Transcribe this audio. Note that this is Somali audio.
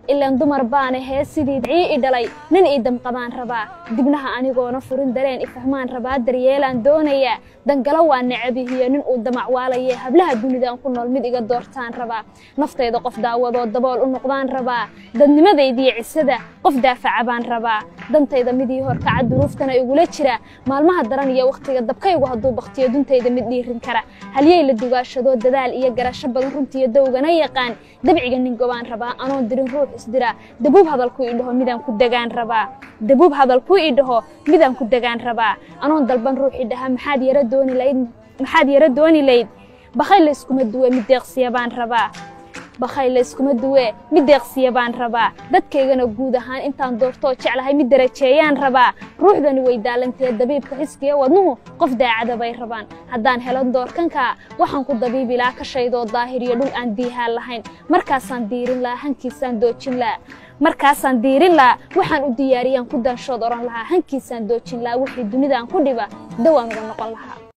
ilaan dumar baana hee sidii dacii i dhalay nin ii damqadaan rabaa dibnaha anigoona furin dareen i fahmaan rabaa daryeelaan doonayaa dangalo waa necabihiyo nin uu damacwaalaye hablaha dunidaan ku nool mid iga doortaan rabaa naftayda qof daawadoo dabool u noqdaan rabaa dadnimadaydiyo cisada qof daafaca baan rabaa dantayda midii horkaca duruuftana igula jira maalmaha daran iyo wakhtiga dabkaygu hadduu baktiyo duntayda mid dhiirin kara halyey la dugaashadoo dadaal iyo garasho badan runtiiyo dowgana yaqaan dabciga nin gobaan rabaa anoon dirin ruux isdira dabuub hadalku ii dhaho midaan ku degaan rabaa dabuub hadalku ii dhaho midaan ku degaan rabaa anoon dalban ruux i dhaha maxaad yara dooni layd maxaad yara dooni layd bakhay la iskuma duwe mid deeqsiya baan rabaa bakhay la iskuma duwe mid deeqsiya baan rabaa dadkaygana guud ahaan intaan doortoo jeclahay mid darajeeyaan rabaa ruuxdani way daalantee dabiibka xiskiya wadnuhu qof daacada bay rabaan haddaan helo doorkanka waxaan ku dabiibilaa ka shaydoo daahiriyo dhul aan diihaan lahayn markaasaan diirin lahaa hankiisaan doojin lahaa markaasaan diirin lahaa waxaan u diyaariyaan ku daanshood odhan lahaa hankiisaan doojin lahaa wixii dunidaan ku dhiba dawaan uga noqon lahaa